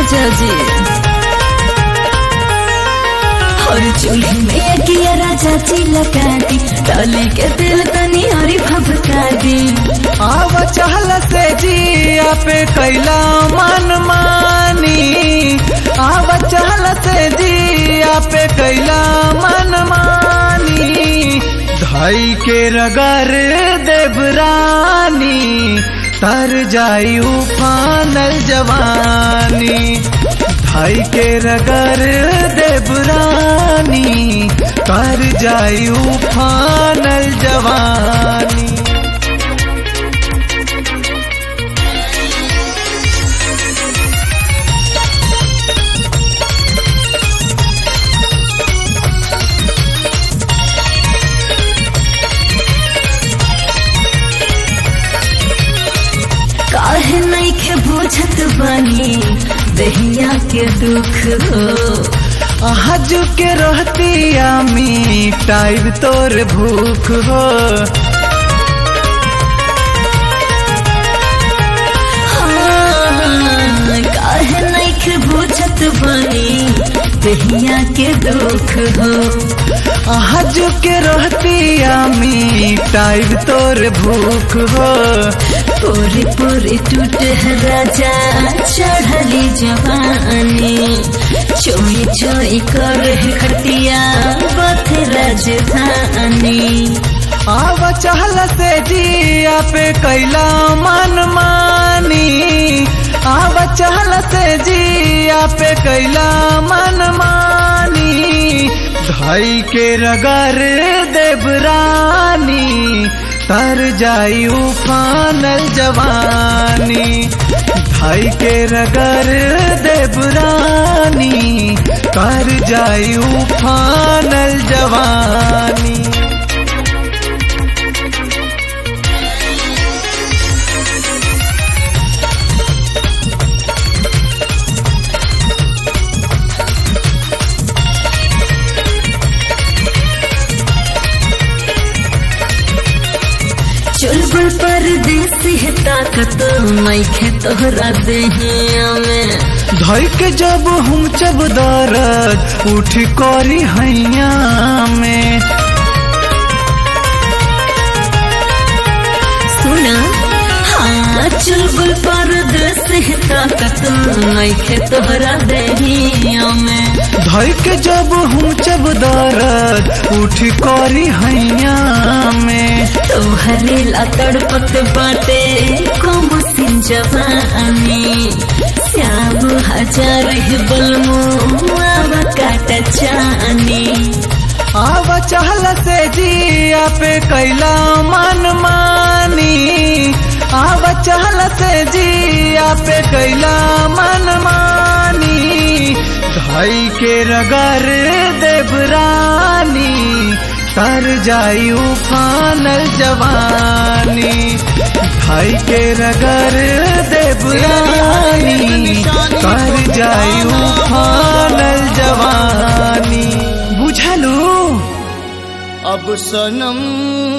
राजा जी और चूल्हे में किया राजा जी लगा दी डाली के दिल तनी हरी भभका दी आव चहल से जिया पे कैला मन मानी आव चहल से जिया पे कैला मन मानी धाई के रगर देवरानी तर जाई उफानल जवानी धाई के रगर देवरानी तर जाई उफानल जवानी काहे नहीं के बुझत बनी दहिया के दुख हो हज के रहती आमी टाइब तोर भूख हो हाँ, काहे नहीं के बुझत बनी दहिया के दुख हो हज के रहती आमी टाइब तोर भूख हो पूरी पूरी टूट है राजा चढ़ली जवानी चोई चोई कर है खटिया बथ राजधानी आव चहल से जिया पे कैला मन मानी आव चहल से जिया पे कैला मन मानी धाई के रगर देवरानी तर जाई उफानल जवानी धाई के रगर देवरानी तर जाई उफानल जवानी चुलबुल परदेसी है ताकत मैखे तोहरा देहिया में धई के जब हम जब दरद उठ करी हैया में सुना हाँ चुलबुल परदेसी है ताकत मैखे तोहरा देहिया में धई के जब हम जब दरद उठ करी हैया में तोहरे ला तड़पत बाटे कम सिन जवानी श्याम हजार है बलमो आव काट चानी आव चहल से जिया पे कैला मन मानी आव चहल से जिया पे कैला मन मानी धाई के रगर देवरानी तर जाई उफानल जवानी धाई के रगर देवरानी तर जाई उफानल जवानी बुझलू अब सनम